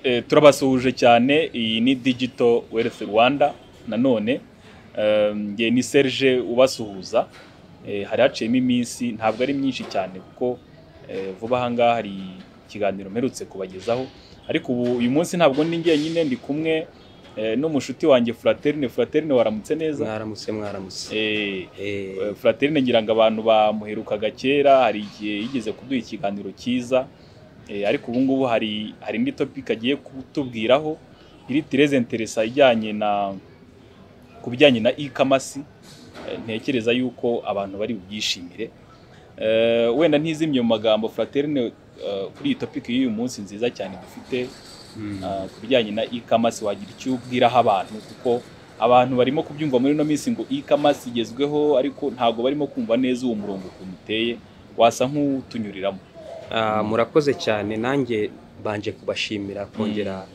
Eh, turabasuhuje cyane iyi ni Digital Wealth Rwanda nanone eh, njye ni Serge ubasuhuza Eh, hari haciyemo iminsi ntabwo ari myinshi cyane kuko eh, vuba aha ngaha hari ikiganiro mperutse kubagezaho ariko ubu uyu munsi ntabwo ndi njyenyine ndi kumwe eh, n'umushuti wanjye Fraterine Fraterine waramutse neza mwaramutse mwaramutse Eh, Eh, Fraterne ngira ngo abantu bamuherukaga kera hari igihe yigeze kuduha ikiganiro cyiza eh, ariko ubu ngubu hari hari indi topic agiye kutubwiraho iri Tereza interesa ijyanye na ku bijyanye na e-commerce eh, ntekereza yuko abantu bari bubyishimire Eh, wenda ntizimye mu magambo Fraterne eh, kuri iyi topic y'uyu munsi nziza cyane dufite mm. Ah, ku bijyanye na e-commerce wagira icyo ubwiraho abantu kuko abantu barimo kubyumva muri ino minsi ngo e-commerce igezweho ariko ntabwo barimo kumva neza uwo murongo ukuntu uteye wasa nk'utunyuriramo Ah, murakoze cyane nanjye banje kubashimira kongera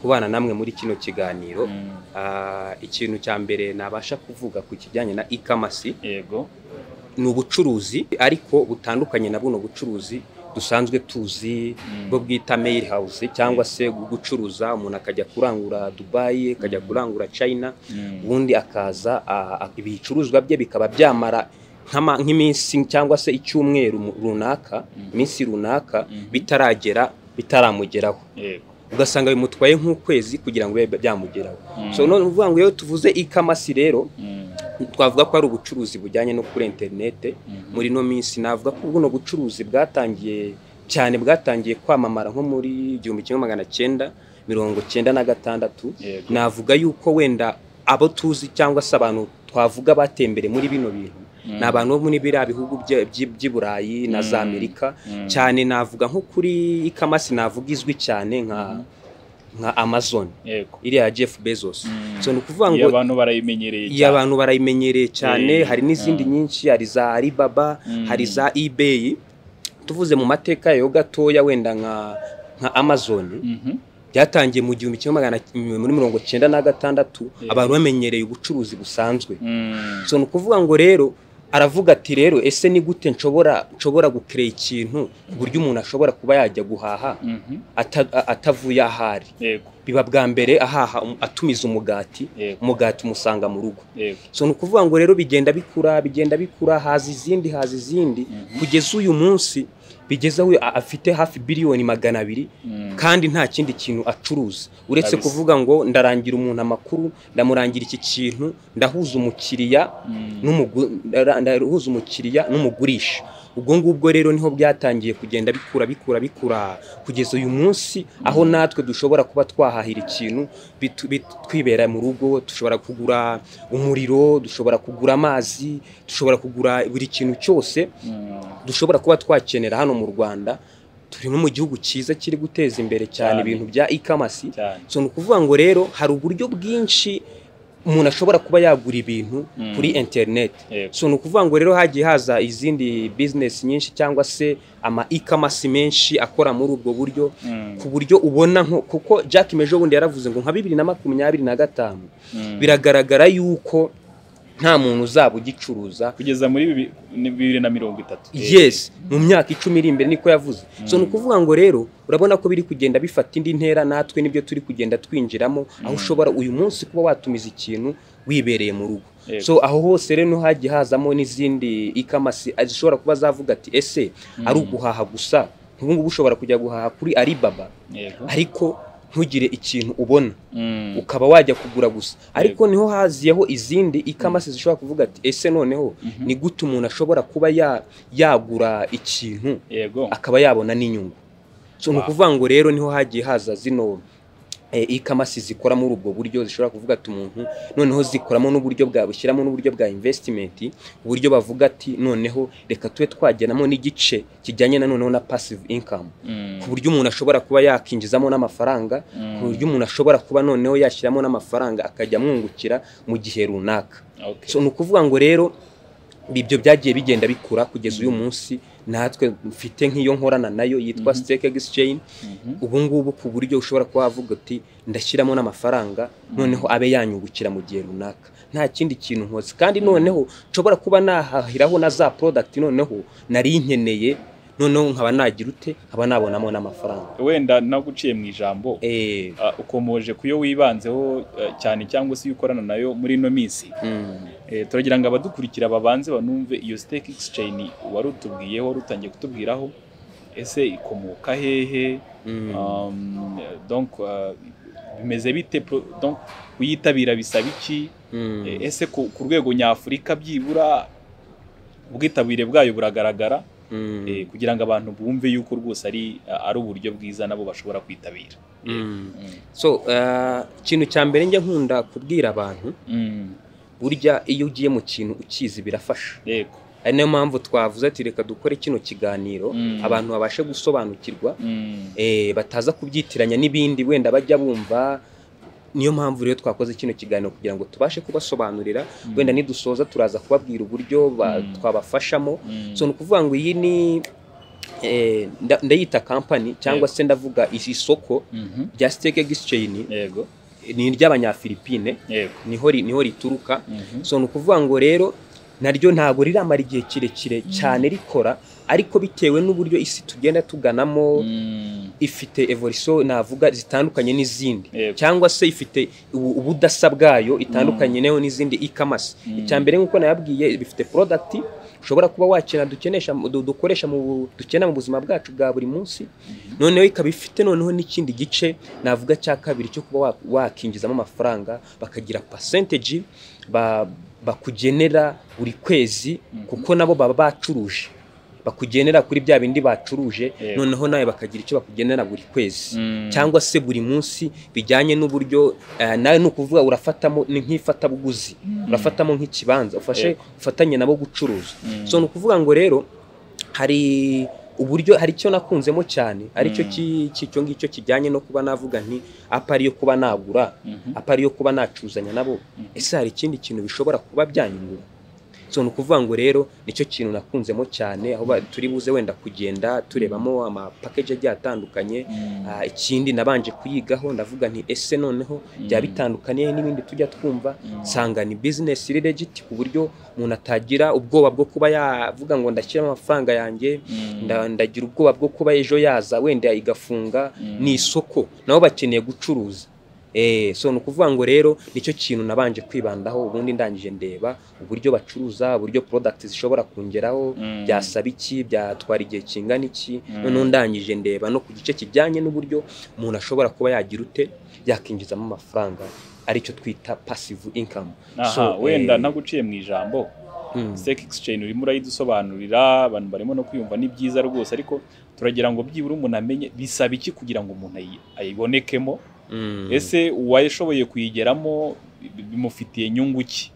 kubana namwe muri kino kiganiro Mm, Ah, ikintu cya mbere nabasha kuvuga ku kijyanye na e-commerce yego ni ubucuruzi ariko butandukanye na buno bucuruzi dusanzwe tuzi Mm. bwo bwita mail house cyangwa se gucuruza umuntu akajya kurangura Dubai akajya Mm. kurangura China Mm, ubundi akaza a- a- ibicuruzwa bye bikaba byamara nk'ama- nk'iminsi cyangwa se icyumweru mu- runaka Mm. iminsi runaka Mhm. bitaragera bitaramugeraho yego ugasanga bimutwaye nk'ukwezi kugira ngo bibe byamugeraho Mm, so none uvuga ngo iyo tuvuze ikamasi rero mm, twavuga ko ari ubucuruzi bujyanye no kuri interinete mhm, muri ino minsi navuga ko buno bucuruzi bwatangiye cyane bwatangiye kwamamara nko muri igihumbi kimwe magana cyenda mirongo cyenda na gatandatu yego navuga yuko wenda abo tuzi cyangwa se abantu twavuga batembere muri bino bintu Mm, ni abantu bo muri biriya bihugu bya- by'i by'i burayi na za Mm. amerika mm, cyane navuga nko kuri ikamasi navuga izwi cyane nka Mhm. nka amazon yego iriya jeff bezos Mm, so ni ukuvuga iyo ngo abantu barayimenyereye iyo abantu barayimenyereye cyane Eh, hari n'izindi ah. nyinshi hari za alibaba Mm. hari za ebay tuvuze mu mateka yayo gatoya wenda nka nka amazon Mhm, byatangiye mu gihumbi kimwe magana muri mirongo cyenda na gatandatu Yeah. abantu bamenyereye ubucuruzi busanzwe mm, so ni ukuvuga ngo rero aravuga ati rero ese ni gute nshobora nshobora gukerera ikintu ku buryo umuntu ashobora kuba yajya guhaha mhm, ata- a- atavuye aho ari yego biba bwa mbere ahaha um- atumiza umugati yego umugati umusanga mu rugo yego so ni ukuvuga ngo rero bigenda bikura bigenda bikura haza izindi haza izindi Mhm. kugeza uyu munsi bigeze aho a- afite hafi biliyoni magana abiri Mm, kandi nta kindi kintu acuruza uretse Kabisa. kuvuga ngo ndarangira umuntu amakuru ndamurangira iki kintu ndahuza umukiriya mm, n'umugu- ndara- ndahuza umukiriya n'umugurisha ubwo ngubwo rero niho byatangiye kugenda bikura bikura bikura kugeza uyu munsi aho natwe dushobora kuba twahahira ikintu bitu- bit- twibera mu rugo dushobora kugura umuriro dushobora kugura amazi dushobora kugura buri kintu cyose mm, dushobora kuba twakenera hano mu rwanda turi no mu gihugu cyiza kiri guteza imbere cyane Cyane. ibintu bya ikamasi cyane so ni ukuvuga ngo rero hari uburyo bwinshi umuntu ashobora kuba yagura ibintu Mm. kuri interineti yego so ni ukuvuga ngo rero hagiye haza izindi bizinesi nyinshi cyangwa se ama ikamasi menshi akora muri ubwo buryo Mm, ku buryo ubona nko kuko jack mejo bundi yaravuze ngo nka bibiri na makumyabiri na gatanu mm. biragaragara yuko nta muntu uzaba ugicuruza kugeza muri bibi- ni bibiri na mirongo itatu Eh, yes mu myaka icumi iri imbere niko yavuze so ni ukuvuga ngo rero urabona ko biri kugenda bifata indi ntera natwe nibyo turi kugenda twinjiramo Mm. aho ushobora uyu munsi kuba watumiza ikintu wibereye mu rugo Yego. so aho hose rero niho hagiye hazamo n'izindi ikamasi zishobora kuba zavuga ati ese ari uguhaha gusa nk'ubu ngubu ushobora kujya guhaha kuri alibaba yego ariko ntugire ikintu ubona Mm, ukaba wajya kugura gusa ariko niho haziyeho izindi ikamasi zishobora kuvuga ati ese noneho Mhm. ni gute umuntu ashobora kuba ya- yagura ikintu yego akaba yabona n'inyungu so ni Wow. ukuvuga ngo rero niho hagiye haza zino ikamasi zikora muri ubwo buryo zishobora kuvuga ati umuntu noneho zikoramo n'uburyo bwa bushyiramo n'uburyo bwa investimenti uburyo bavuga ati noneho reka tube twagenamo n'igice kijyanye na noneho na passive income Mm, ku buryo umuntu ashobora kuba yakinjizamo n'amafaranga mm, ku buryo umuntu ashobora kuba noneho yashyiramo n'amafaranga akajya amwungukira mu gihe runaka okay. so ni ukuvuga ngo rero ibyo byagiye bigenda bikura kugeza uyu munsi natwe mfite nk'iyo nkorana nayo yitwa Mhm. Stake Exchange Mhm. ubu ngubu ku buryo ushobora kuba wavuga uti ndashyiramo n'amafaranga noneho abe yanyungukira mu gihe runaka nta kindi kintu nkoze kandi noneho nshobora kuba nahahiraho na za product noneho nari nkeneye noneho nkaba nagira ute nkaba nabonamo n'amafaranga wenda naguciye mu ijambo eh ah, ukomoje ku yo wibanzeho ah, cyane cyangwa se iyo ukorana nayo muri ino minsi mm. Eh, turagira ngo abadukurikira babanze banumve iyo stake exchange wari utubwiyeho wari utangiye kutubwiraho ese ikomoka hehe Mm. Um, donc ah, bimeze bite pro- donc kuyitabira bisaba iki Mm. Eh, ese ku ku rwego nyafurika byibura ubwitabire bwayo buragaragara Mm. eh, kugira ngo abantu bumve yuko rwose ari ari uburyo bwiza nabo bashobora kwitabira Mm. Mm. so eh, ikintu cya mbere njya nkunda kubwira abantu Mm. burya iyo ugiye mu kintu ukizi birafasha yego ari nayo mpamvu twavuze ati reka dukore kino kiganiro Mm. abantu babashe gusobanukirwa Mm. eh, bataza kubyitiranya n'ibindi wenda bajya bumva niyo mpamvu rero twakoze kino kiganiro kugira ngo tubashe kubasobanurira Mm. wenda nidusoza turaza kubabwira uburyo ba- Mm. twabafashamo Mm. so ni ukuvuga ngo iyi ni eh, nda- ndayita kampani cyangwa Yego. se ndavuga iri soko Mhm. rya stake exchange yego ni iry'abanyafilipine yego niho ri- niho rituruka Mhm. so ni ukuvuga ngo rero naryo ntabwo riramara igihe kirekire cyane rikora ariko bitewe n'uburyo isi tugenda tuganamo Mm. ifite evolution navuga zitandukanye n'izindi Yego. cyangwa se ifite ubu- ubudasa bwayo itandukanye nayo n'izindi e-commerce Mm. icya mbere nk'uko nayabwiye bifite product ushobora kuba wakina dukenesha du- dukoresha mu bu- dukenera mu buzima bwacu bwa buri munsi Mhm. noneho ikaba ifite noneho n'ikindi gice navuga cya kabiri cyo kuba wa- wakinjizamo amafaranga bakagira percentage ba- bakugenera buri kwezi Mhm. kuko nabo baba bacuruje bakugenera kuri bya bindi bacuruje Yego. noneho nawe bakagira icyo bakugenera buri kwezi Mm. cyangwa se buri munsi bijyanye n'uburyo eh, nawe ni ukuvuga urafatamo ni nk'ifatabuguzi urafatamo nk'ikibanza ufashe Yego. ufatanye nabo gucuruza Mm. so ni ukuvuga ngo rero hari uburyo hari icyo nakunzemo cyane aricyo Mm. ki- ki- icyo ngicyo kijyanye no kuba navuga nti apa ariyo kuba nagura Mhm. apa ariyo kuba nacuzanya nabo Mhm. ese hari ikindi kintu bishobora kuba byanyungura so ni ukuvuga ngo rero nicyo kintu nakunzemo cyane aho ba- turi buze wenda kugenda turebamo amapakeji agiye atandukanye Mm. Ah, ikindi nabanje kuyigaho ndavuga nti ese noneho byaba bitandukaniye n'ibindi tujya twumva Mm. nsanga ni bizinesi iri legit ku buryo umuntu atagira ubwoba bwo kuba yavuga ngo ndashyiramo amafaranga yanjye Mm. nda- ndagira ubwoba bwo kuba ejo yaza wenda igafunga Mm. ni isoko nabo bakeneye gucuruza Eh, so ni ukuvuga ngo rero nicyo kintu nabanje kwibandaho ubundi ndangije ndeba uburyo bacuruza uburyo product zishobora kongeraho Mm. byasaba iki byatwara igihe kingana iki Mm. noneho ndangije ndeba no ku gice kijyanye n'uburyo umuntu ashobora kuba yagira ute yakinjizamo amafaranga aricyo twita passive income Aha, so, wenda eh, naguciye mu ijambo Mm. stake exchange urimo urayidusobanurira abantu barimo no kwiyumva ni byiza rwose ariko turagira ngo byibura umuntu amenye bisaba iki kugira ngo umuntu ayi- ayibonekemo Mm. ese uwashoboye kuyigeramo bi- bimufitiye inyungu ki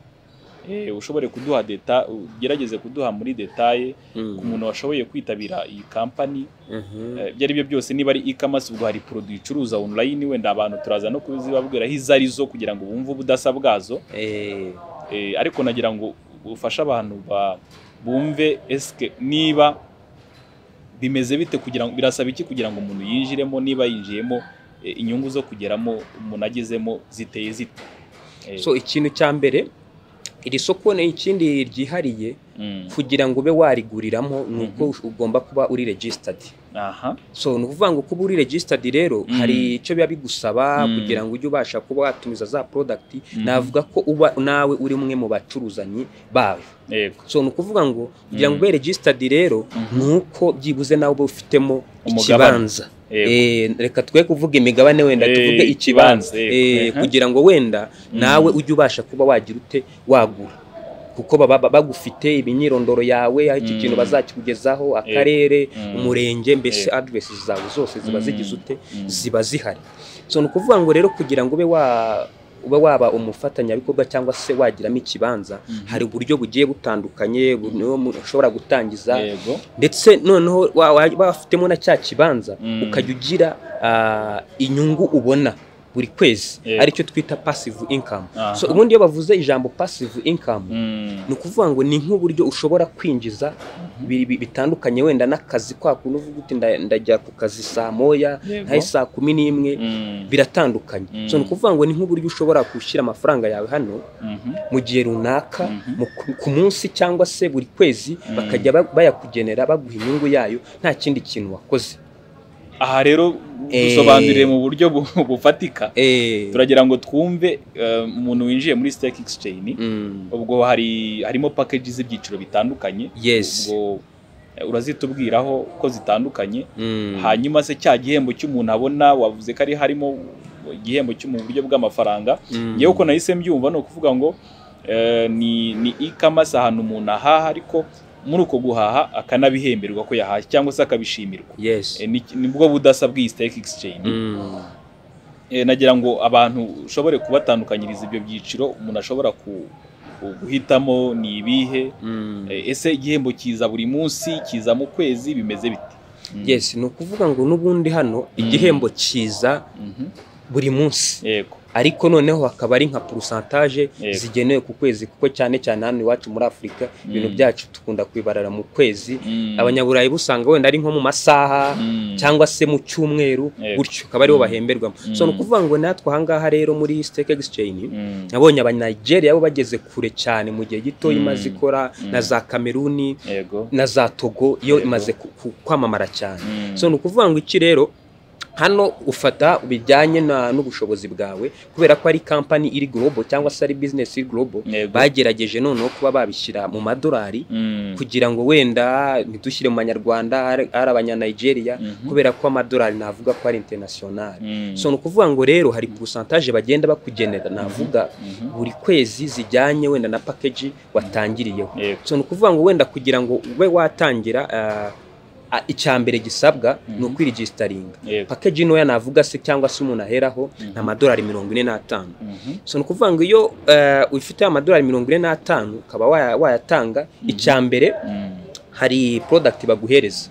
Eh, ushobore kuduha deta ugerageze kuduha muri detaye Mm. ku muntu washoboye kwitabira iyi kampani Mhm. eh, ibyo ari byo byose niba ari e-commerce ubwo hari produit icuruza online wenda abantu turaza no kuzibabwira aho izo ari zo kugira ngo bumve ubudasa bwazo Eh, Eh, ariko nagira ngo ufashe abantu ba- bumve eske niba bimeze bite kugira ngo birasaba iki kugira ngo umuntu yinjiremo niba yinjiyemo eh, inyungu zo kugeramo umuntu agezemo ziteye zite Eh, so ikintu cya mbere iri soko ni ikindi ryihariye mm, kugira ngo ube wariguriramo ni uko Mhm. ush- ugomba kuba uri registered aha so ni ukuvuga ngo kuba uri registered rero Mm. hari icyo biba bigusaba Mm. kugira ngo ujye ubasha kuba watumiza za product Mhm. navuga ko uba nawe uri umwe mu bacuruzanyi bayo yego so ni ukuvuga ngo kugira ngo Mm. ube registered rero Mhm. ni uko byibuze nawe uba ufitemo Umugabane. ikibanza yego Eh, reka twe kuvuga imigabane wenda Eh, tuvuge ikibanza ikibanza, yego. Eh, Ehe. kugira ngo wenda Mm. nawe ujye ubasha kuba wagira ute wagura kuko baba ba- bagufite imyirondoro yawe aho iki Mm. kintu bazakikugezaho akarere umurenge mbese aderesi zawe zose ziba Mm. zigize ute Mm. ziba zihari so ni ukuvuga ngo rero kugira ngo ube wa ube waba umufatanyabikorwa cyangwa se wagiramo ikibanza Mhm. hari uburyo bugiye butandukanye bu- niyo mu- ushobora gutangiza yego ndetse noneho wa- wa- wafitemo na cya kibanza Mm. ukajya ugira ah, inyungu ubona buri kwezi Yego. aricyo twita passive income Aha. so ubundi iyo bavuze ijambo passive income Mm. ni ukuvuga ngo ni nk'uburyo ushobora kwinjiza bi- bi- bitandukanye wenda n'akazi kwa kuntu uvuga uti nda- ndajya ku kazi saa moya Yego. ntahe saa kumi n'imwe Mm. biratandukanye Mm. so ni ukuvuga ngo ni nk'uburyo ushobora gushyira amafaranga yawe hano Mhm. mu gihe runaka Mhm. mu- ku- ku munsi cyangwa se buri kwezi Mm. bakajya ba- bayakugenera baguha inyungu yayo nta kindi kintu wakoze aha rero Eh. dusobanurire mu buryo bu- bufatika Eh, turagira ngo twumve eh, umuntu winjiye muri stake exchange mm, ubwo hari harimo packages z'ibyiciro bitandukanye yes ubwo eh, urazitubwiraho ko zitandukanye Mm, hanyuma se cya gihembo cy'umuntu abona wavuze ko ari harimo igihembo cyo mu buryo bw'amafaranga mm, ngewe uko nahise mbyumva ni ukuvuga ngo eh, ni ni e-commerce ahantu umuntu ahaha ariko muri uko guhaha akanabihemberwa ko yahashye cyangwa se akabishimirwa yes Eh, ni- ni bwo budasa bw'iyi stake exchange Mm, Eh, nagira ngo abantu ushobore kubatandukanyiriza ibyo byiciro umuntu ashobora ku- ku- guhitamo ni ibihe mm. Eh, ese igihembo kiza buri munsi kiza mu kwezi bimeze bite Mm. yes ni ukuvuga ngo n'ubundi hano igihembo kiza Mhm. buri munsi yego ariko noneho hakaba ari nka porosantaje Yego. zigenewe ku kwezi kuko cyane cyane hano iwacu muri afurika ibintu Mm. byacu dukunda kubibarara mu kwezi Mm. abanyaburayi busanga wenda ari nko mu masaha Mm. cyangwa se mu cyumweru Yego. gutyo akaba aribo Mm. bahemberwamo Mm. so ni ukuvuga ngo natwe ahangaha rero muri stake exchange Mm. nabonye abanigeria bo bageze kure cyane mu gihe gito Mm. imaze ikora Mm. na za kameruni yego na za togo iyo Yego. imaze ku- ku- kwamamara cyane Mm. so ni ukuvuga ngo iki rero hano ufata bijyanye na- n'ubushobozi bwawe kubera ko ari kampani iri global cyangwa se ari business iri global Yego. bagerageje noneho kuba babishyira mu madolari Mm. kugira ngo wenda ntidushyire mu manyarwanda ari ari abanyanigeria Mhm. kubera ko amadolari navuga ko ari international Mm. so ni ukuvuga ngo rero hari porosantaje bagenda bakugenera navuga Mhm. buri kwezi zijyanye wenda na package watangiriyeho yego so ni ukuvuga ngo wenda kugira ngo ube watangira ah, ah, icya mbere gisabwa ni Mhm. ukwiregisitaringa yego pakeji ntoya navuga se cyangwa se umuntu aheraho Mhm. ni amadolari mirongo ine n'atanu Mhm. so ni ukuvuga ngo iyo eh, ufite amadolari mirongo ine n'atanu ukaba waya- wayatanga Mhm. icya mbere Mm. hari porodagiti baguhereza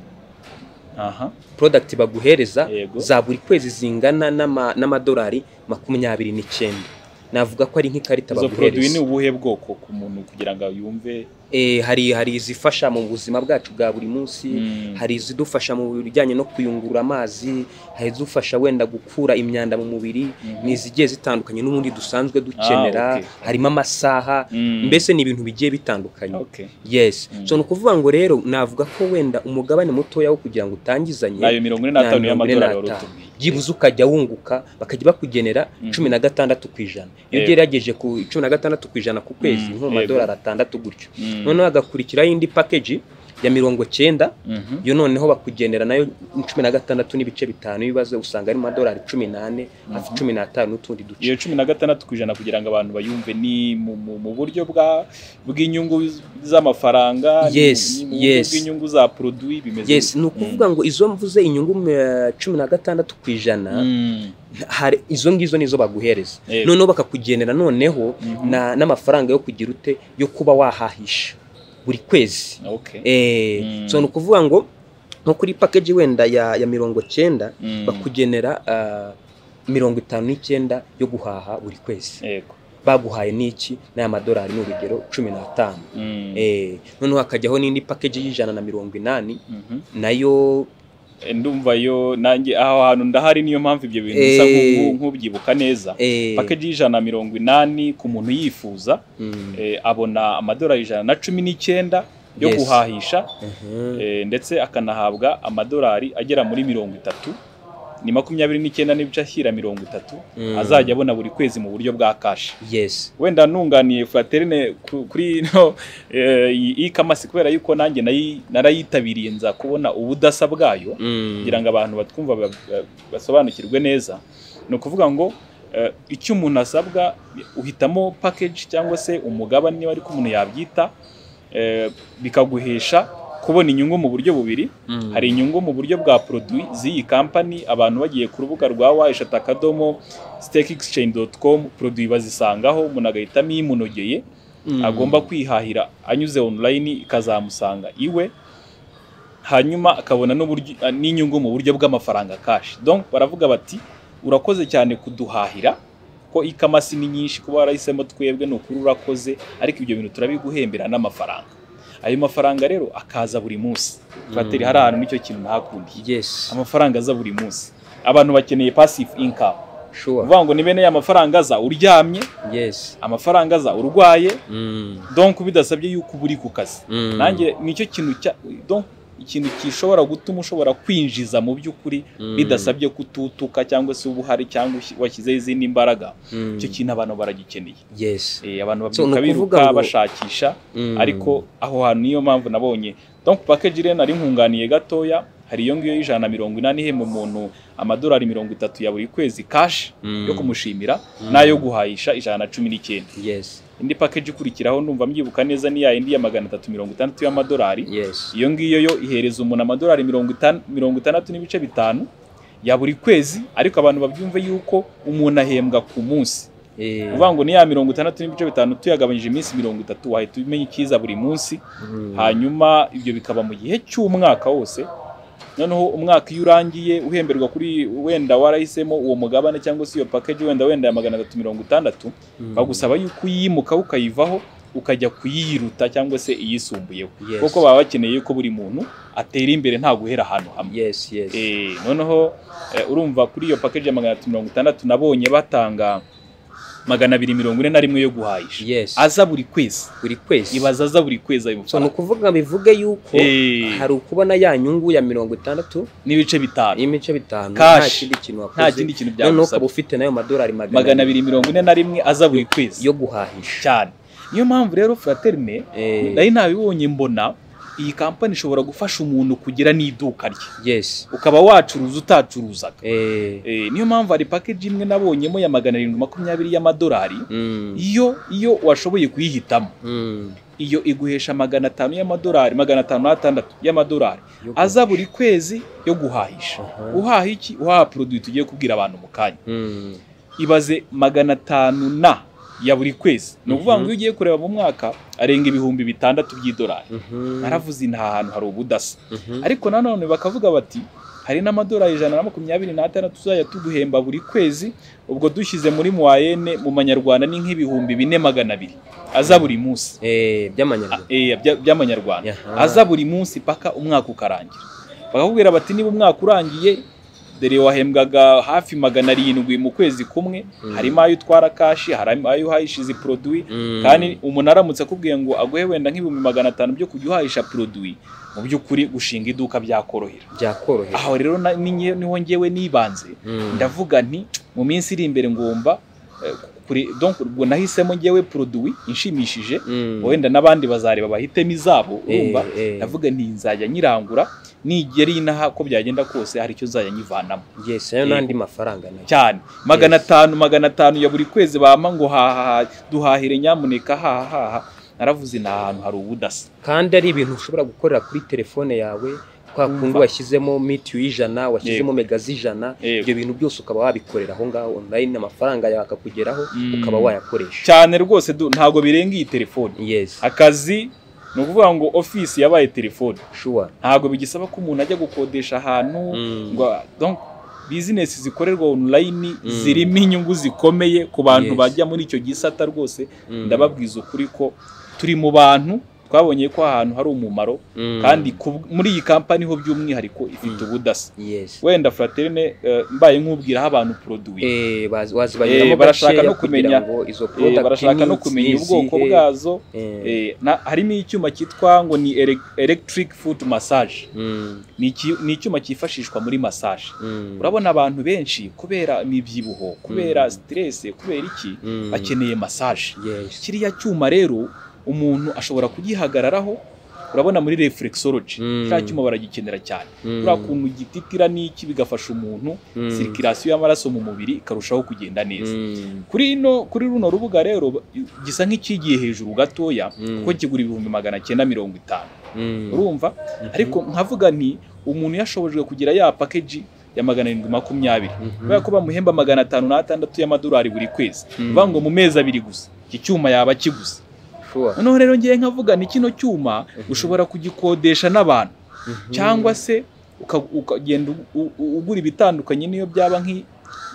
aha porodagiti baguhereza Yego. za buri kwezi zingana n'ama- n'amadolari makumyabiri n'icyenda navuga ko ari nk'ikarita izo produit ni baguhereza ubuhe bwoko ku muntu kugira ngo yumve Eh, hari hari izifasha mu buzima bwacu bwa buri munsi Mm. hari izidufasha mu bijyanye no kuyungurura amazi hari izidufasha wenda gukura imyanda mu mubiri Mhm. ni izigiye zitandukanye n'ubundi dusanzwe dukenera Ah, okay. harimo amasaha Mm. mbese ni ibintu bigiye bitandukanye okay yes Mm. so ni ukuvuga ngo rero navuga ko wenda umugabane mutoya wo kugira ngo utangizanye nayo mirongo ine na n'atanu mirongo ine y'amadolari wari n'atanu. utubwiye byibuze ukajya wunguka bakajya bakugenera Mhm. cumi na gatandatu ku ijana iyo Yego. ugerageje ku cumi na gatandatu ku ijana ku kwezi Mm, nko yego. mu madolari atandatu gutyo Mm. noneho hagakurikiraho indi pakeji ya mirongo cyenda Mhm. yo noneho bakugendera nayo cumi na gatandatu n'ibice bitanu ibibazo usanga ari mu madolari cumi n'ane hafi Mhm. cumi n'atanu n'utundi duce iyo cumi na gatandatu ku ijana kugira ngo abantu bayumve ni mu, mu, mu buryo bwa bw'inyungu z'amafaranga ni mu- Yes, ni mu yes. buryo bw'inyungu za produit bimeze yes gute? ni ukuvuga ngo izo mvuze inyungu eh, cumi na gatandatu ku ijana Mm. hari izo ngizo nizo baguhereza Yego. noneho bakakugenera noneho Mhm. na- n'amafaranga yo kugira ute yo kuba wahahisha buri kwezi okay Eh, Mm. so ni ukuvuga ngo nko kuri pakeji wenda ya, ya mirongo cyenda Mm. bakugenera ah, mirongo itanu n'icyenda yo guhaha buri kwezi yego baguhaye n'iki n'aya madolari ni urugero cumi n'atanu Mm. eh noneho hakajyaho n'indi pakeji y'ijana na mirongo inani Mhm. nayo Eh, ndumva yo nanjye aho hantu ndahari niyo mpamvu ibyo bintu Eh. bisa nk'ubu- nk'ubyibuka neza eh, pakeji y'ijana mirongo inani ku muntu yifuza mm, eh, abona amadolari ijana na cumi n'icyenda yo Yes. guhahisha mhm, Eh, ndetse akanahabwa amadolari agera muri mirongo itatu ni makumyabiri n'icyenda n'ibice ashyira mirongo itatu Mm. azajya abona buri kwezi mu buryo bwa kashi yes wenda nunganiye fraterine ku- kuri no eh, iyi e-commerce kubera yuko nanjye nayi- narayitabiriye nza kubona ubudasa bwayo mm, kugira ngo abantu batwumva ba- ba- basobanukirwe neza ni ukuvuga ngo Eh, icyo umuntu asabwa uhitamo package cyangwa se umugabane niba ariko umuntu yabyita eh, bikaguhesha kubona inyungu mu buryo bubiri hari inyungu mu buryo bwa produit z'iyi kampani abantu bagiye ku rubuga rwa wahesha akadomo stakeexchange.com produit bazisangaho umuntu agahitamo imunogeye agomba kwihahira anyuze online ikazamusanga iwe hanyuma akabona n'uburyo- n'inyungu mu buryo bw'amafaranga cash donc baravuga bati urakoze cyane kuduhahira ko ikamasi ni nyinshi kuba warahisemo twebwe ni ukuri urakoze ariko ibyo bintu turabiguhembera n'amafaranga ayo mafaranga rero akaza buri munsi fateri hari ahantu nicyo kintu ntakundiye yes amafaranga aza buri munsi abantu bakeneye passive income sure uvuga ngo ni bene ya mafaranga aza uryamye yes amafaranga aza urwaye Mm. donc bidasabye yuko uba uri ku kazi Mm. nanjye nicyo kintu cya donc ikintu gishobora gutuma ushobora kwinjiza mu by'ukuri Mm. bidasabye kututuka cyangwa se uba uhari cyangwa ushi- washyizeho izindi mbaraga Mm. icyo kintu abantu baragikeneye yes Eh, abantu So, ni babyuka ukuvuga biruka ngo- bashakisha Mm. ariko aho hantu niyo mpamvu nabonye donc package rero nari nkunganiye gatoya hari iyo ngiyo y'ijana na mirongo inani ihemba umuntu amadolari mirongo itatu ya buri kwezi cash Mm. yo kumushimira Mm. n'ayo guhahisha ijana na cumi n'icyenda yes indi package ikurikiraho ndumva mbyibuka neza ni ya yindi ya magana atatu mirongo itandatu y'amadolari yes iyo ngiyo yo ihereza umuntu amadolari mirongo itanu- mirongo itandatu n'ibice bitanu ya buri kwezi ariko abantu babyumve yuko umuntu ahembwa ku munsi Eh. uvuga ngo ni ya mirongo itandatu n'ibice bitanu tuyagabanyije iminsi mirongo itatu wahita umenya icyiza buri munsi Mm. hanyuma ibyo bikaba mu gihe cy'umwaka wose noneho umwaka iyo urangiye uhemberwa kuri wenda warahisemo uwo mugabane cyangwa se iyo package wenda wenda ya magana atatu mirongo itandatu Mm. bagusaba yuko uyimuka ukayivaho ukajya kuyiruta cyangwa se iyisumbuyeho Yes. kuko baba bakeneye ko buri muntu atera imbere nta guhera ahantu hamwe yes yes Eh, noneho eh, urumva kuri iyo package ya magana atatu mirongo itandatu nabonye batanga magana abiri mirongo ine na rimwe yo guhahisha yes aza buri kwezi buri kwezi ibaza aza buri kwezi ayo so ni mafaranga ukuvuga bivuge yuko Eh. hari ukubona ya nyungu ya mirongo itandatu n'ibice bitanu y'imice bitanu nta Cash. kindi kintu wakoze nta kindi kintu noneho ukaba byagusaba ufite nayo madolari magana magana abiri mirongo ine na rimwe aza buri kwezi yo guhahisha cyane niyo mpamvu rero fraterne Eh, nari nabibonye mbona iyi kampani ishobora gufasha umuntu kugira n'iduka rye yes ukaba wacuruza utacuruzaga Eh, Eh, niyo mpamvu hari package imwe nabonyemo ya magana arindwi makumyabiri y'amadolari mm, iyo iyo washoboye kuyihitamo mm, iyo iguhesha magana atanu y'amadolari magana atanu n'atandatu y'amadolari yo guhahisha. aza buri kwezi yo guhahisha Aha. uhaha iki uhaha produit tugiye kubwira abantu mu kanya Mm, ibaze magana atanu na ya buri kwezi ni ukuvuga Mhm. ngo iyo ugiye kureba mu mwaka arenga ibihumbi bitandatu by'idolari mhm, naravuze nta hantu hari ubudasa mhm, ariko nanone bakavuga bati hari n'amadolari ijana na makumyabiri n'atandatu tuzajya tuguhemba buri kwezi ubwo dushyize muri muwayene mu manyarwanda ni nk'ibihumbi bine magana abiri aza buri munsi eh, A- by'amanyarwanda eh, bya- by'amanyarwanda Aha. aza buri munsi paka umwaka ukarangira bakakubwira bati niba umwaka urangiye dore wahembwaga hafi magana arindwi mu kwezi kumwe Mm. harimo ayo utwara kashi harimo ayo uhahishiza produit Mm, kandi umuntu aramutse akubwiye ngo aguhe wenda nk'ibihumbi magana atanu byo kujya uhahisha produit mu by'ukuri gushinga iduka byakorohera byakorohera aho rero na- ni nge- niho ngewe nibanze Mm, ndavuga nti mu minsi iri imbere ngomba eh, kuri donc ubwo nahisemo ngewe produit inshimishije mm, wenda n'abandi bazareba bahitemo izabo urumva eh, eh, ndavuga nti nzajya nyirangura nigera inaha ko byagenda kose hari icyo nzajya nyivanamo yes ayo eh, n'andi mafaranga nayo cyane magana atanu magana atanu ya buri kwezi bampa ngo hahaha duhahire nyamuneka hahaha naravuze ni ahantu hari ubudasa kandi ari ibintu ushobora gukorera kuri telefone yawe twa kundi Umva. washyizemo mitiyu y'ijana washyizemo mega z'ijana Yego. ibyo bintu byose ukaba wabikorera aho ngaho online amafaranga yawe akakugeraho Mm. ukaba wayakoresha cyane rwose du ntabwo birenga iyi telefone yes akazi ni ukuvuga ngo ofisi yabaye telefone sure ntabwo bigisaba ko umuntu ajya gukodesha ahantu Mm. ngo donc bizinesi zikorerwa online Mm. zirimo inyungu zikomeye ku bantu Yes. bajya muri icyo gisata rwose Mm. ndababwiza ukuri ko turi mu bantu twabonye ko ahantu hari umumaro Mm. kandi ku- muri iyi kampani ho by'umwihariko ifite Mm. ubudasa yes wenda fraterne eh, mbaye nk'ubwiraho abantu produit Eh, baz- wazibaniramo Eh, barashaka gakeya no kumenya- kugira ngo izo Eh, product barashaka no ni kumenya izihe. ubwoko bwazo Eh, Eh, na- harimo icyuma cyitwa ngo ni ele- electric foot massage mm, ni iki- ni icyuma cyifashishwa muri massage mm, urabona abantu benshi kubera imibyibuho kubera Mm. stress kubera iki mm, bakeneye massage yes kiriya cyuma rero umuntu ashobora kugihagararaho urabona muri reflexology Mm. kiriya cyuma baragikenera cyane Mm. kuriya kuntu gititira n'iki bigafasha umuntu Mm. sirikirasiyo y'amaraso mu mubiri ikarushaho kugenda neza Mm. kuri ino kuri runo rubuga rero gisa nk'ikigiye hejuru gatoya Mm. kuko kigura ibihumbi magana cyenda mirongo itanu Mm. urumva Mhm. ariko nkavuga nti umuntu yashobojwe kugira ya pakeji ya magana arindwi makumyabiri Mhm. kubera ko bamuhemba magana atanu n'atandatu y'amadolari buri kwezi Mm. bivuga ngo mu mezi abiri gusa iki cyuma yaba akiguze Sure. noneho rero ngewe nkavuga ni kino cyuma Mhm. ushobora kugikodesha n'abantu Mhm. cyangwa se uka- ukagenda u- u- ugura ibitandukanye niyo byaba nki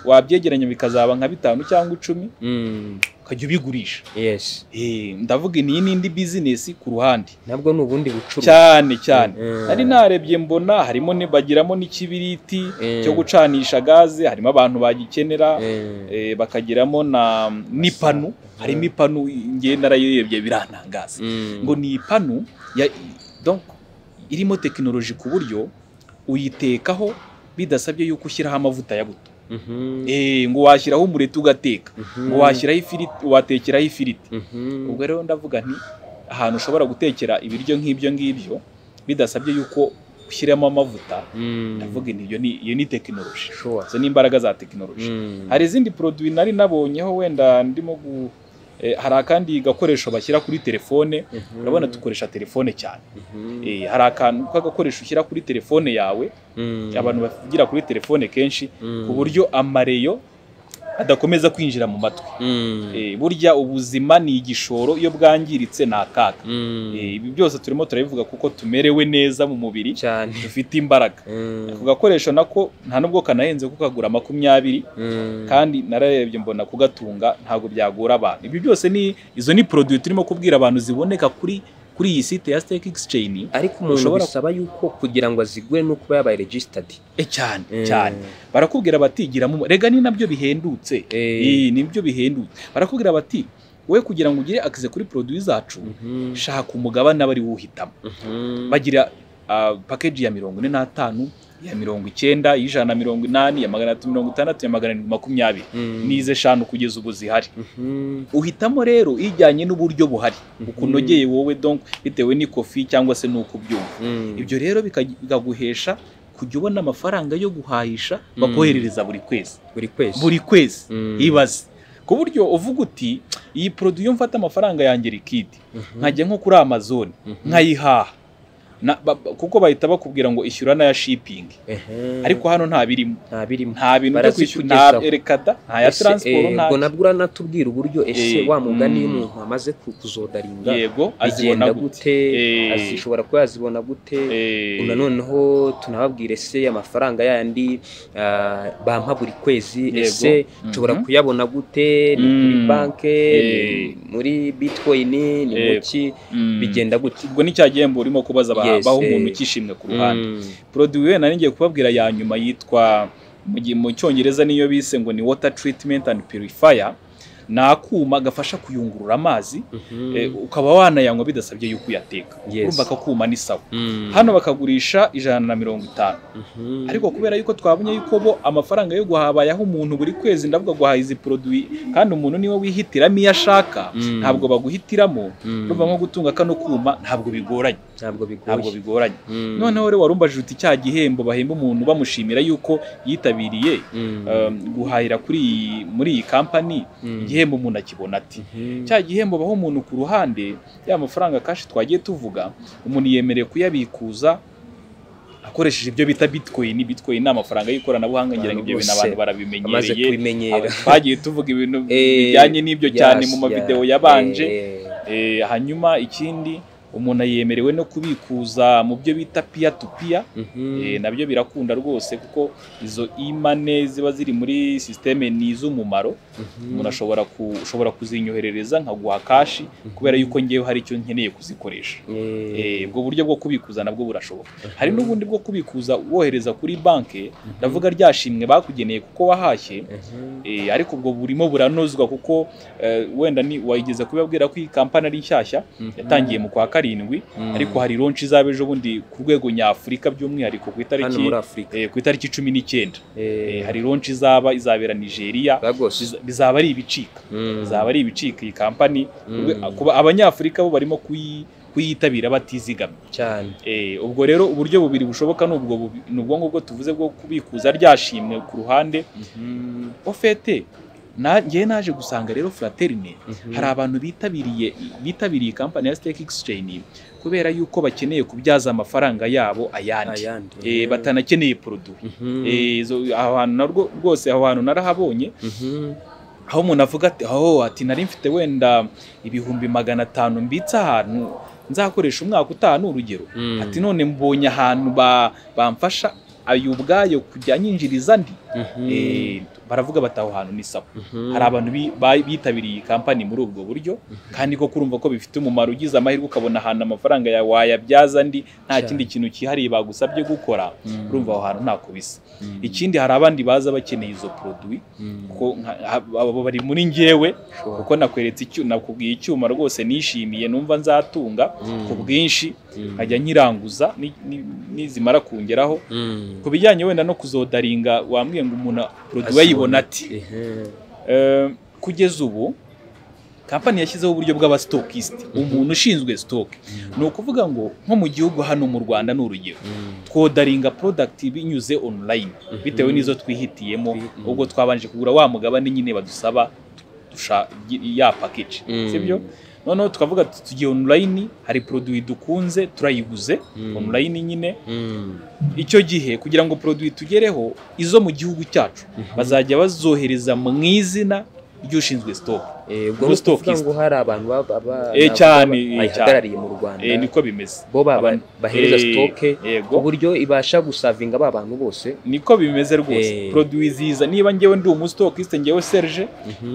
wabyegeranya bikazaba nka bitanu cyangwa icumi Mm. ukajya ubigurisha Yes. Eh, ndavuga iyi n'indi bizinesi ku ruhande nabwo ni ubundi bucuruzi cyane cyane Mm. nari narebye mbona harimo ni- bagiramo n'ikibiriti Mm. cyo gucanisha gaze harimo abantu bagikenera Mm. eh, bakagiramo na n'ipanu harimo ipanu ngewe narayirebye birantangaza Mm. ngo ni ipanu ya donc irimo tekinoloji ku buryo uyitekaho bidasabye yuko ushyiraho amavuta ya buto Mhm. eh ngo washyiraho umureti ugateka Mhm. ngo washyiraho ifiriti watekeraho ifiriti Mhm. ubwo rero ndavuga nti ahantu ushobora gutekera ibiryo nk'ibyo ngibyo bidasabye yuko ushyiramo amavuta Mm. ndavuga nti iyo ni iyo ni tekinoloji Sure. izo ni imbaraga za tekinoloji Mm. hari izindi produwi nari nabonyeho wenda ndimo gu eh, hari akandi gakoresho bashyira kuri telefone Mhm. urabona dukoresha telefone cyane Mhm. Eh, hari akantu k'agakoresho ushyira kuri telefone yawe Mm. abantu bavugira kuri telefone kenshi Mm. ku buryo amareyo adakomeza kwinjira mu matwi Mm. Eh, burya ubuzima ni igishoro iyo bwangiritse ni akaga Mm. Eh, ibi byose turimo turabivuga kuko tumerewe neza mu mubiri cyane dufite imbaraga Mm. ako gakoresho nako nta nubwo kanahenze ko kagura makumyabiri Mm. kandi nararebye mbona kugatunga ntabwo byagora abantu ibyo byose ni izo ni produit turimo kubwira abantu ziboneka kuri kuri iyi site ya Stake Exchange ariko umuntu ushobora- bisaba yuko kugira ngo azigure ni ukuba yabaye registered E cyane cyane barakubwira bati giramo rega ni nabyo bihendutse Eh. Eh, nibyo bihendutse barakubwira bati wowe kugira ngo ugire access kuri produit zacu Mhm. shaka umugabane bari wuhitamo Mhm. bagira ah, package ya mirongo ine n'atanu ya mirongo icyenda y'ijana na mirongo inani ya magana atatu mirongo itandatu ya magana arindwi makumyabiri Mm. n'izi eshanu kugeza ubu zihari Mhm. uhitamo rero ijyanye n'uburyo buhari Mhm. ukunogeye wowe donc bitewe n'ikofi cyangwa se n'uko ubyumva Mm. ibyo rero bikaj- bikaguhesha kujya ubona amafaranga yo guhahisha Mm. bakoherereza buri kwezi buri kwezi buri kwezi Mm. ibaze ku buryo uvuga uti iyi produit iyo mfata amafaranga yanjye likidi Mhm. nkajya nko kuri amazon Mhm. nkayihaha Na- ba- ba- kuko bahita bakubwira ngo ishyura n'aya shipping Ehe. ariko hano nta birimo nta birimo nta bintu byo kwishyura nta Barazikugezaho. erekada nta ya Ese, transport eh, nta ubwo nabwo uranatubwira uburyo ese Eh, wa mugani iyo mm. umuntu amaze ku- kuzodaringa yego azibona agenda gute gute Eh. ashobora kuba yazibona gute Eh, Ubu noneho tunababwire ese amafaranga yandi ah, bampa buri kwezi Yego. ese nshobora Mhm. kuyabona gute ni kuri Mm. banki Eh. muri bitcoin ni mu Yego. ki mm. bigenda gute ubwo ni cya gihembo urimo kubaza aba- Yes, baha eh. umuntu ukishimwe ku ruhande Mm. produit we nari ngiye kubabwira ya nyuma yitwa mu gi- mu cyongereza niyo bise ngo ni water treatment and purifier ni akuma gafasha kuyungurura amazi Mhm. eh, ukaba wanayanywa bidasabye yuko uyateka Yes. urumva akakuma ni sawa Mm. hano bakagurisha ijana na mirongo itanu Mhm. ariko kubera yuko twabonye yuko bo amafaranga yo guhabayaho umuntu buri kwezi ndavuga guhaha izi produit kandi umuntu niwe wihitiramo iyo ashaka Mm. ntabwo baguhitiramo Mm. urumva nko gutunga kano kuma ntabwo bigoranye ntabwo bigoye ntabwo bigoranye Mm. noneho rero warumbajije uti cya gihembo bahemba umuntu bamushimira yuko yitabiriye Mm. um, guhahira kuri iyi muri iyi kampani Mm. igihembo umuntu akibona ati Mhm. cya gihembo baho umuntu ku ruhande ya mafaranga kashi twagiye tuvuga umuntu yemerewe kuyabikuza akoresheje ibyo bita bitcoin bitcoin ni amafaranga y'ikoranabuhanga ngira ngo ibyo bintu abantu Bose amaze barabimenyereye kubimenyera Aba- twagiye tuvuga ibintu Eh, bijyanye n'ibyo cyane mu Yes, mavidewo yeah. yabanje Eh, Eh, hanyuma ikindi umuntu yemerewe no kubikuza mu byo bita piya tu piya mhm. Eh, nabyo birakunda rwose kuko izo imane ziba ziri muri sisiteme ni iz'umumaro Mhm. umuntu ashobora ku- ushobora kuzinyoherereza nkaguha kashi kubera yuko ngewe hari icyo nkeneye kuzikoresha Eh, Eh, ubwo buryo bwo kubikuza nabwo burashoboka hari n'ubundi bwo kubikuza wohereza kuri banki ndavuga ryashimwe bakugeneye kuko wahashye mhm. Eh, ariko ubwo burimo buranozwa kuko eh, wenda ni wayigeza kubabwira ko iyi kampani ari nshyashya Mhm. yatangiye mu kwa karindwi Mm. ariko hari ronshi izaba ejo bundi ku rwego nyafurika by'umwihariko ku hano itariki muri afurika eh, ku itariki cumi n'icyenda Eh, Eh, hari ronshi izaba izabera nigeria Lagos. biza- bizaba ari ibicika Mm. izaba ari ibicika iyi kampani Mm. kuba abanyafurika bo barimo kuyi- kuyitabira batizigamye cyane Eh, ubwo rero uburyo bubiri bushoboka ni ubwo bubi- ni ubwo ngubwo tuvuze bwo kubikuza ryashimwe ku ruhande ofete njyewe naje gusanga rero fraterne hari abantu bitabiriye bitabiriye kampani ya stake exchange kubera yuko bakeneye kubyaza amafaranga yabo ayandi ayandi Eh, batanakeneye produit Eh, izo- aho hantu na rwo- rwose aho hantu narahabonye aho umuntu avuga ati aho ati nari mfite wenda ibihumbi magana atanu mbitse ahantu nzakoresha umwaka utaha ni urugero ati none mbonye ahantu ba- bamfasha ayo ubwayo kujya nyinjiriza ndi Eh, baravuga bati aho hantu ni sako hari abantu bi- ba- bitabiriye iyi kampani muri ubwo buryo kandi koko urumva ko bifite umumaro ugize amahirwe ukabona ahantu amafaranga yawe wayabyaza ndi nta Cyane. kindi kintu cyihariye bagusabye gukora urumva aho hantu ntako bisa ikindi hari abandi baza bakeneye izo produit kuko nka- abo bari muri njyewe kuko nakweretse icyu- nakubwiye icyuma rwose nishimiye numva nzatunga ku bwinshi nkajya nyiranguza ni- ni- nizimara kungeraho ku bijyanye wenda no kuzodaringa wambwiye ngo umuntu produit yayibona ati Eh, kugeza ubu kampani yashyizeho uburyo bw'abasitokisite umuntu ushinzwe sitoke ni ukuvuga ngo nko mu gihugu hano mu rwanda ni urugero twodaringa porodagiti binyuze onurayini bitewe n'izo twihitiyemo Mhm. ubwo twabanje kugura wa mugabane nyine badusaba dusha- ya pakeji sibyo noneho tukavuga tuti tugiye onurayini hari poroduwi dukunze turayiguze onurayini nyine icyo gihe kugira ngo poroduwi tugereho izo mu gihugu cyacu bazajya bazohereza mu izina ry'ushinzwe sitoke ubwo Muri ni ukuvuga stockist. ngo hari abantu baba- baba- Eh, cyane, eh, bayihagarariye mu rwanda Eh, niko bimeze bo baba Abantu- bahereza Eh, sitoke yego ku buryo ibasha gusavinga ba bantu bose niko bimeze rwose Eh. poroduwi ziza niba njyewe ndi umusitokisite njyewe serge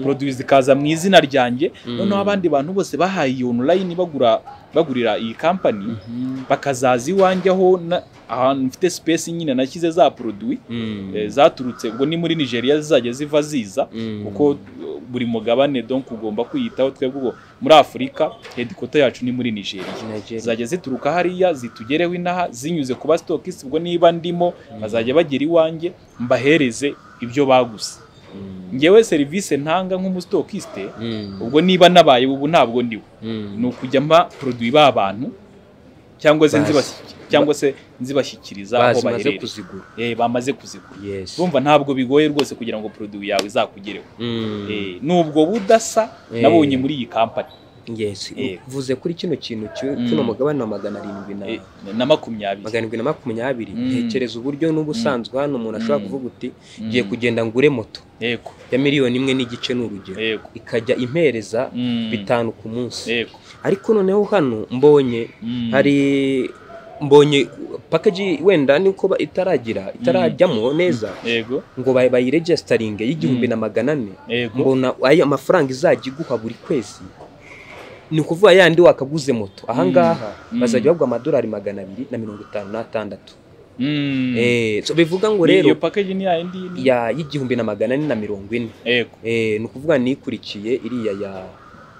poroduwi zikaza mu izina ryanjye Mm. noneho abandi bantu bose bahaye iyo onurayini bagura bagurira iyi kampani bakazaza iwanjye aho na- ahantu mfite sipesi nyine nashyize za poroduwi eh, zaturutse ubwo ni muri nigeria zizajya ziva ziza kuko uh, buri mugabane donc ugomba kwiyitaho twebwe ubwo muri afurika hedikota yacu ni muri nigeria zizajya zituruka hariya zitugereho inaha zinyuze ku basitokisi ubwo niba ndimo bazajya bagera iwanjye mbahereze ibyo baguze ngewe serivisi ntanga nk'umusitokisite ubwo niba nabaye ubu ntabwo ndiwe ni ukujya mba poroduwi b'abantu cyangwa se Bazi. nzibashyikiriza cyangwa se nzibashyikiriza aho bazimaze baherereye kuzigura Eh, bamaze kuzigura yes urumva ntabwo bigoye rwose kugira ngo poroduwi yawe izakugereho Eh, nubwo budasa nabonye muri iyi kampani yes Eh. uvuze kuri kino kintu cyo- Mm. kino mugabane wa magana arindwi na Eh, na makumyabiri magana arindwi na makumyabiri Mm. ntekereza uburyo n'ubusanzwe hano umuntu ashobora Mm. kuvuga uti Mm. ngiye kugenda ngure moto yego ya miliyoni imwe n'igice ni urugero yego ikajya impereza Mm. bitanu ku munsi yego ariko noneho hano mbonye Mm. hari mbonye package wenda niko ba- itaragira itarajyamo neza yego ngo bay- bayiregestaringe y'igihumbi Mm. na magana ane yego mbona ayo amafaranga izajya iguha buri kwezi ni ukuvuga yandi wakaguze moto ahangaha Mm. bazajya bagwa amadolari magana abiri na mirongo itanu n'atandatu Mm. Eh, so bivuga ngo Ni- rero iyo package ni yayindi ni- ya y'igihumbi na magana ane na mirongo ine yego Eh, ni ukuvuga nikurikiye iriya ya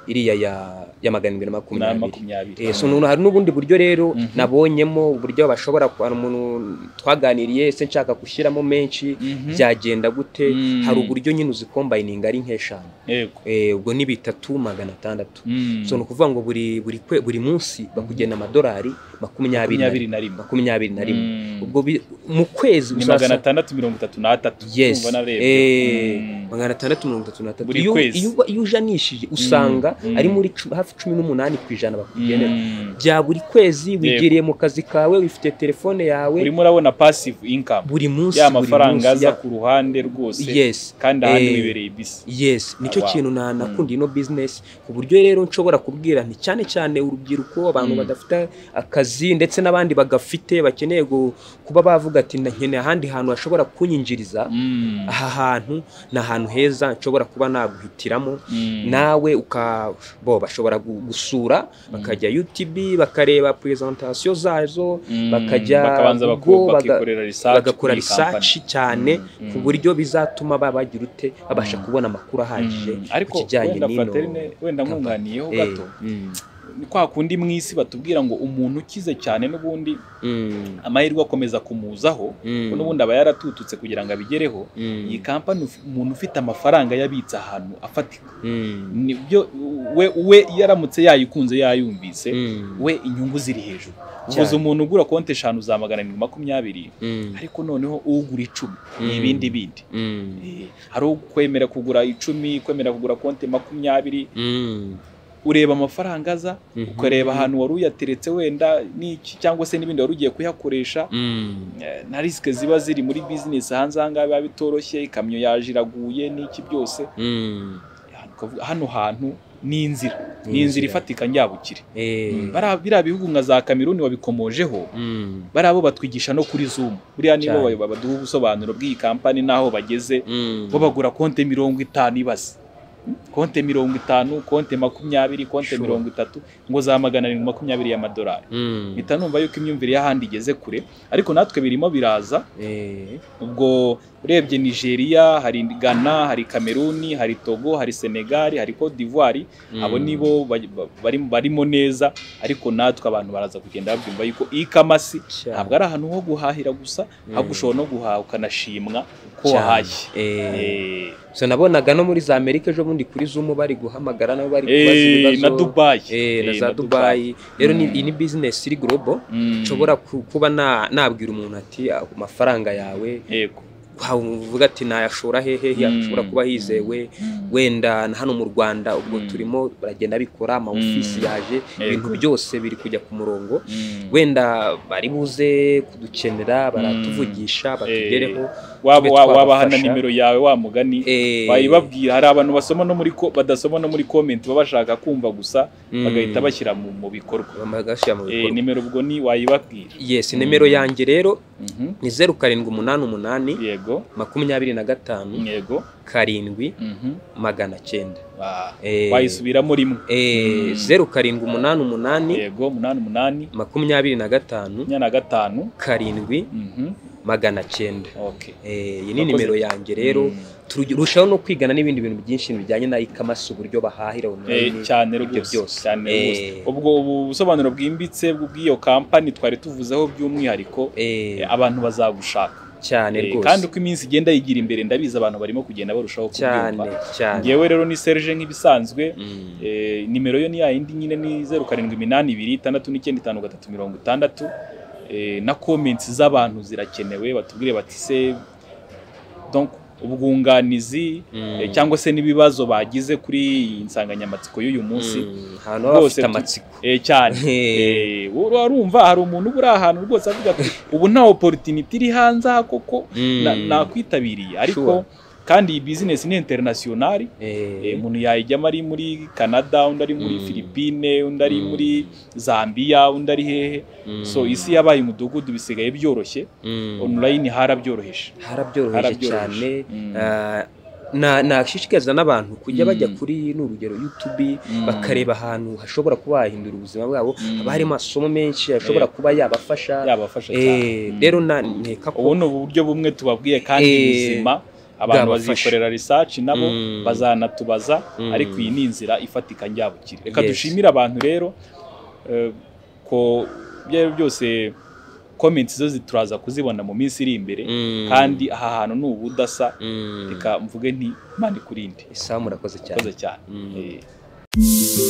iriya ya ya magana arindwi na na makumyabiri makumyabiri Eh, so none hari n'ubundi buryo rero Mhm. nabonyemo uburyo bashobora ku- hari umuntu twaganiriye se nshaka gushyiramo menshi Mhm. byagenda gute Mm. hari uburyo nyine uzikombayininga ari nk'eshanu yego Eh, ubwo ni bitatu magana atandatu Mm. so ni ukuvuga ngo buri buri kwe, buri munsi bakugena amadolari makumyabiri na makumyabiri rimwe na rimwe makumyabiri na rimwe Mm. ubwo bi- mu kwezi ni uzasa- magana atandatu mirongo itatu n'atatu yes Urumva narebye. Eh, Mm. magana atandatu mirongo itatu n'atatu Buri iyo kwezi. iyo uba- iyo ujanishije usanga Mm. ari muri cu- hafi cumi n'umunani ku ijana bakugenera Mm. bya buri kwezi wigiriye mu kazi kawe wifite telefone yawe urimo urabona passive income buri munsi ya buri mafaranga munsi, aza ya- ku ruhande rwose yes kandi ahandi Eh. wibereye bisi Yes, nicyo Wow. kintu na nakundi Mm. ino business ku buryo rero nshobora kubwira nti cyane cyane urubyiruko abantu Mm. badafite akazi ndetse n'abandi bagafite bakeneye gu- kuba bavuga ati nkeneye ahandi hantu hashobora kunyinjiriza Mm. aha hantu ni ahantu heza nshobora kuba naguhitiramo Mm. nawe uka bo bashobora gu- gusura bakajya UTB bakareba presentation zazo Mm. bakajya bakabanza bako- Google, baga- bakikorera research kuri bagakora iyi research company. cyane Mm, ku mm. buryo bizatuma babajya urute babasha Mm. kubona amakuru ahagije Mm, ariko ku kijyanye wenda n'ino fraterine wenda kampani. nkunganiyeho Eh, gato mm, ni kwa kundi mu isi batubwira ngo umuntu ukize cyane n'ubundi Mm, amahirwe akomeza kumuzaho mm, kuko n'ubundi aba yaratututse kugira ngo abigereho mm, iyi kampani uf- umuntu ufite amafaranga yabitse ahantu afatika mm, nibyo we we yaramutse yayikunze yayumvise mm, we inyungu ziri hejuru uvuze Cyane. umuntu ugura konti eshanu za magana arindwi makumyabiri mm, ariko noneho ugura icumi ni Mm. ibindi bindi mm, Eh, hari ukwemera kugura icumi kwemera kugura konti makumyabiri mm, ureba amafaranga aza mhm. ukareba ahantu wari uyateretse wenda n'iki cyangwa se n'ibindi wari ugiye kuyakoresha Mm, Eh, na risike ziba ziri muri bizinesi hanze aha ngaha biba bitoroshye ikamyo yaje iraguye n'iki byose mm, ukavuga hano hantu ni inzira ni inzira inzira. ifatika njyabukire eh, bariya biriya bihugu nka za kameruni wabikomojeho mm, bariya bo batwigisha no kuri zumu buriya nibo Cyane. bayoba- baduha ubusobanuro bw'iyi kampani n'aho bageze mm, bo bagura konte mirongo itanu ibaze konte mirongo itanu konte makumyabiri konte Sure. mirongo itatu ngo za magana arindwi makumyabiri y'amadolari mm, mpita numva yuko imyumvire y'ahandi igeze kure ariko natwe birimo biraza eh, ubwo urebye nigeria hari ghana hari cameroon hari togo hari senegal hari cote d'ivoire mm, abo ni bo ba- ba- bari- barimo neza ariko natwe abantu baraza kugenda babyumva yuko ikamasi cyane. ntabwo ari ahantu ho guhahira gusa Mm. ahubwo ushobora no guhaha ukanashimwa ko Cyane. wahashye Eh, Eh, so nabonaga no muri za amerika ejo bundi kuri zumu bari guhamagara nabo bari kubaza eh, ibibazo na dubayi eh, na Eh, za dubayi rero ni- Mm. iyi ni bizinesi iri gorobo Mm. nshobora ku- kuba na- nabwira umuntu ati "Ah, ku mafaranga yawe yego uvuga ati nayashora hehe Mm. ashobora kuba yizewe Mm. wenda na hano mu rwanda ubwo Mm. turimo baragenda bikora amaofisi Mm. yaje Yego. ibintu byose biri kujya ku murongo Mm. wenda bari buze kudukenera baratuvugisha batugereho waba tube waba- wabaha na twabafasha. nimero yawe wa mugani Eh, bayibabwira hari abantu basoma no muri ko- badasoma no muri comment baba bashaka kumva gusa mm, bagahita bashyira mu, mu bikorwa bagashyira mu Eh, bikorwa nimero ubwo ni wayibabwira yes nimero Mm. yanjye rero Mhm. ni zeru karindwi umunani umunani yego makumyabiri na gatanu yego karindwi Mhm. magana cyenda Ah, Eh, wayisubiramo rimwe eh, Mm. zeru karindwi umunani umunani yego umunani umunani makumyabiri na gatanu makumyabiri na gatanu karindwi Mhm. magana cyenda okay Eh, iyi ni Wakoze. nimero yanjye rero Mm. turushaho no kwigana n'ibindi bintu byinshi bijyanye na ikamasi uburyo bahahira Eh, online cyane ibyo rwose byose. cyane Eh. rwose ubwo ubu busobanuro bwimbitse bw'iyo kampani twari tuvuzeho by'umwihariko Eh, eh, abantu bazagushaka cyane Eh, rwose kandi uko iminsi igenda yigira imbere ndabizi abantu barimo kugenda barushaho cyane kubyumva cyane ngewe rero ni serge nk'ibisanzwe Mm. eh, nimero yo ni ya yindi nyine ni zeru karindwi iminani ibiri itandatu n'icyenda itanu gatatu mirongo itandatu Eh, na comments z'abantu zirakenewe batubwire bati se donc ubwunganizi Mm. eh, cyangwa se n'ibibazo bagize kuri iyi nsanganyamatsiko y'uyu munsi Mm, ahantu baba rwose bafite tu- amatsiko eh, cyane Eh, Eh, urumva hari umuntu uri ahantu rwose avuga ati ubu nta opportunity iri hanze aha koko mm, na- nakwitabiriye ariko Sure. kandi iyi business ni international Eh, eh, umuntu yayijyamo ari muri Canada undi ari muri Mm. Philippine undi ari Mm. muri Zambia undi ari hehe mm, so isi yabaye umudugudu bisigaye byoroshye mm, online harabyoroheje harabyoroheje cyane harabyoroheje Mm. Ah, na- nashishikariza n'abantu kujya bajya Mm. kuri n'urugero youtube Mm. bakareba ahantu hashobora kuba hahindura ubuzima bwabo Mm. haba harimo amasomo menshi ashobora Eh. kuba yabafasha yabafasha cyane Eh, Mm. rero na nteka ko ubu ni uburyo bumwe tubabwiye kandi Eh, buzima abantu bwabafasha. bazikorera research nabo Mm. bazanatubaza Mm. ariko iyi ni inzira ifatika njyabukire reka Yes. dushimire abantu rero eh, ko ibyo ari byo byose comments zo zi- turaza kuzibona mu minsi iri imbere Mm. kandi aha hantu ni ubudasa Mm. reka mvuge nti mani kurinde isaha murakoze cyane koze cyane Mm. Eh.